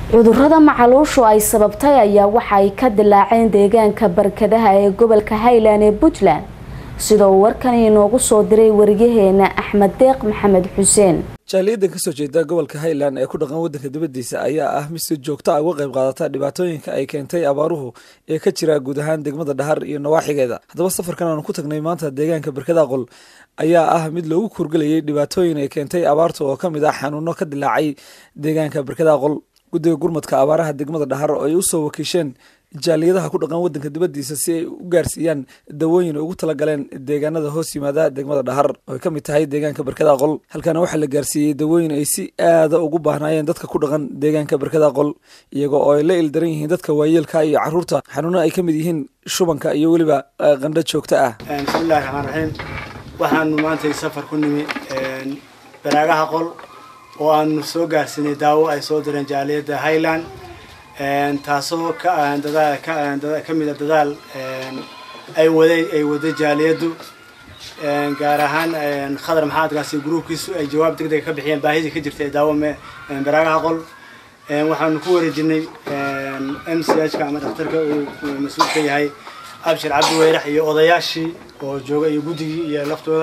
cudurada macaluushu ay sababtay ayaa waxa ay ka dilaaceen deegaanka barkadaha ee gobolka highland ee puntland sida uu warkani inoogu soo diray wariyaheena axmed deeq maxamed xuseen jaaliyadan kasoo jeeda gobolka highland ee ku dhaqan wadanka dibadiisa ayaa ah mid si joogto a uga qayb qaadata dhibaatooyinka ay keentay abaaruhu ee ka jira guud ahaan degmada dhahar iyo nawaaxigeeda haddaba safarkan aanu ku tagnay maanta deegaanka barkada qol ayaa ah mid loogu kurgelayay dhibaatooyin ay keentay abaarta oo kamid ah xanuuno ka dilaacay deegaanka barkada qol guddiga gurmadka abaaraha degmada dhahar oo ay usoo wakiisheen jaaliyadaha ku dhaqan wadanka dibadiisa si ay u gaarsiiyaan dawooyin ugu talagaleen deegaanada hoos yimaada degmada dhahar oo ay kamid tahay deegaanka barkada qol halkaana waxaa la gaarsiiyey dawooyin ay si aada ugu baahnaayeen dadka ku dhaqan deegaanka barkada qol iyagoo oo ay la ildaran yihiin dadka waayeelka iyo caruurta xanuuno ay kamid yihiin shubanka iyo weliba qandho joogto ah bismillahi raxmaan raxiim waxaanu maanta safar ku nimi baraagaha qol oo aanu soo gaarsiinay daawo ay soo direen jaaliyadda highland taasoo ka mid a dadaal ay waday ay waday jaaliyaddu gaar ahaan khadar maxaadkaasi gruubkiisu ay jawaab deg dega ka bixiyeen baahidii ka jirtay daawo baraagaha qol waxaanu ku wareejinay m c h ka ama dhakhtarka uu mas-uul ka yahay abshir cabdi weyrax iyo odayaashii oo jooga iyo guddigii iyo laftooda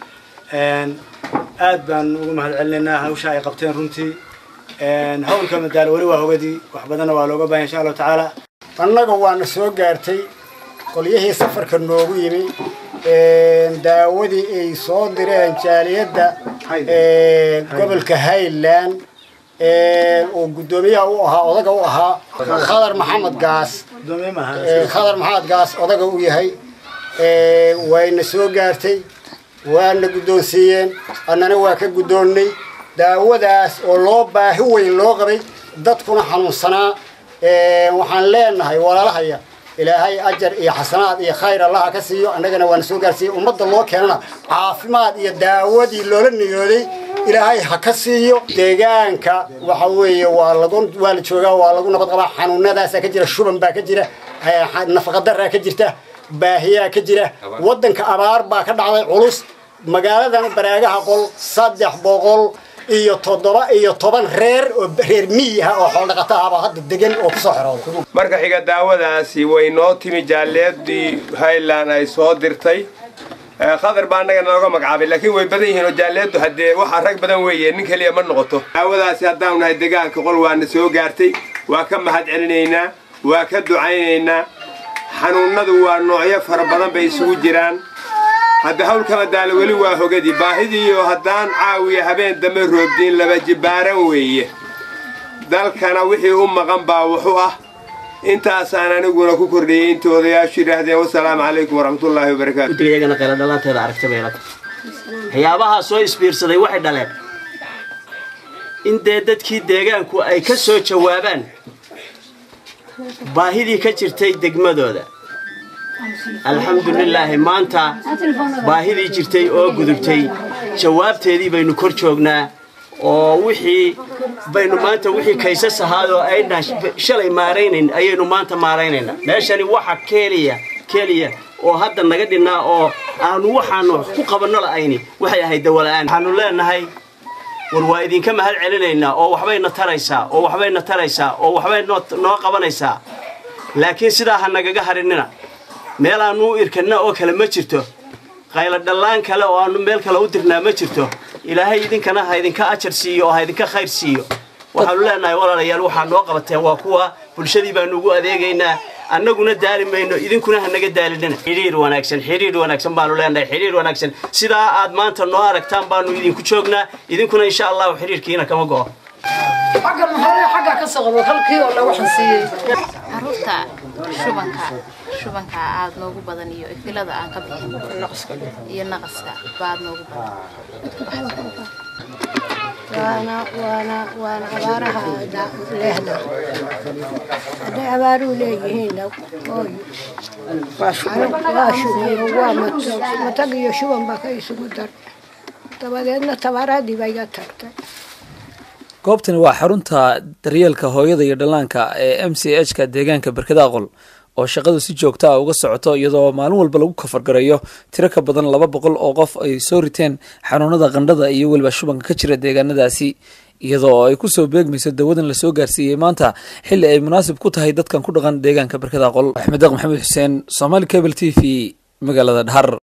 aad baan ugu mahad celinaynaa hawsha ay qabteen runtii hawlka madaalo weli waa hogadii wax badanna waa looga bahan insha allahu tacaala annaga waana soo gaartay qolyihii safarka noogu yimi daawadii ay soo direen jaaliyadda gobolka highland oo guddoomiyaha u ahaa odaga u ahaa khadar maxamed gaas khadar maxamed gaas odaga u yahay wayna soo gaartay waana guddoonsiiyeen annana waa ka guddoonnay daawadaas oo loo baahi weyn loo qabay dadkuna xanuunsanaa waxaan leenahay walaalahaya ilaahay ajar iyo xasanaad iyo khayr allaha ka siiyo annagana waana soo gaarsiiyey ummadda loo keenana caafimaad iyo daawadii loola niyooday ilaahay ha ka siiyo deegaanka waxa weeye waa lagu waa la joogaa waa lagu nabad qabaa xanuunadaasaa ka jira shuban baa ka jira nafaqadaraa ka jirta baahiyaa ka jira waddanka abaar baa ka dhacday culus magaaladan baraagaha qol saddex boqol iyo toddoba iyo toban reer oo reer miyi ah oo xooldhaqata ahba hadda degan oo kusoo xerooday marka xiga daawadaasi way noo timi jaaliyadii highland ay soo dirtay khadar baa annaga nooga magacaabay laakiin way badan yihiin oo jaaliyaddu haddee waxaa rag badan weeye nin keliya ma noqoto daawadaasi haddaanu nahay degaanka qol waana soo gaartay waa ka mahad celinaynaa waa ka ducaynaynaa xanuunnadu waa noocyo fara badan bay isugu jiraan hadda hawlkama daalo weli waa hogadii baahidiiyo haddaan caawiya habeen dambe roobdiin laba jibbaaran weeye dalkana wixii u maqan baa wuxu ah intaasaan aniguna ku kordhiyey inta odayaashu yidhaahdeen wasalaamu calaykum waraxmatullaahi wabarakaatu guddigayagana qayla dhalaanteeda aragta bay ilata waxyaabahaa soo isbiirsaday waxay dhaleen in dee dadkii deegaanku ay ka soo jawaabaan baahidii ka jirtay degmadooda alxamdulilaahi maanta baahidii jirtay oo gudubtay jawaabteedii baynu kor joognaa oo wixii baynu maanta wixii kaysas ahaadoo aynaan shalay maaraynayn ayaynu maanta maaraynaynaa meeshani waxa keliya keliya oo hadda naga dhinnaa oo aanu waxaanu ku qabanno la'ayni waxay ahayd dawala'aan waxaanu leenahay war waa idinka mahad celinaynaa oo waxbayna taraysaa oo waxbayna taraysaa oo waxbay noo qabanaysaa laakiin sidaa ha nagaga harinina meel aanu u irkanna oo kale ma jirto qaylo dhallaan kale oo aanu meel kale u dirnaa ma jirto ilaahay idinkana ha idinka ajar siiyo oo ha idinka khayr siiyo waxaanu leenahay walaalayaal waxaa noo qabateen waa kuwa bulshadii baanu ugu adeegaynaa annaguna daali mayno idinkuna ha naga daalinina xidhiir wanaagsan xidhiir wanaagsan baanu leenahay xidhiir wanaagsan sidaa aad maanta noo aragtaan baanu idinku joognaa idinkuna insha allahu xidhiirkiina kama go'o caruurta shubanka shubanka aada noogu badan iyo ifilada aan ka bixin iyo naqaska baad noogu badan waana waana waana abaaraha leehda hadday abaaruhu leeyihiinna ooy waa shuban waa matag iyo shuban baa ka isugu dar dabadeedna tabaaradii baa iga tagtay goobtani waa xarunta daryeelka hooyada iyo dhallaanka ee m c h ka deegaanka barkada aqol oo shaqadu si joogta ah uga socoto iyadoo maalin walba lagu kafargarayo tiro ka badan laba boqol oo qof ay soo riteen xanuunada qandhada iyo weliba shubanka ka jira deegaanadaasi iyadoo ay kusoo beegmayso dawadan lasoo gaarsiiyey maanta xilli ay munaasib ku tahay dadkan ku dhaqan deegaanka barkada qol axmed deeq maxamed xuseen somaali cable t v magaalada dhahar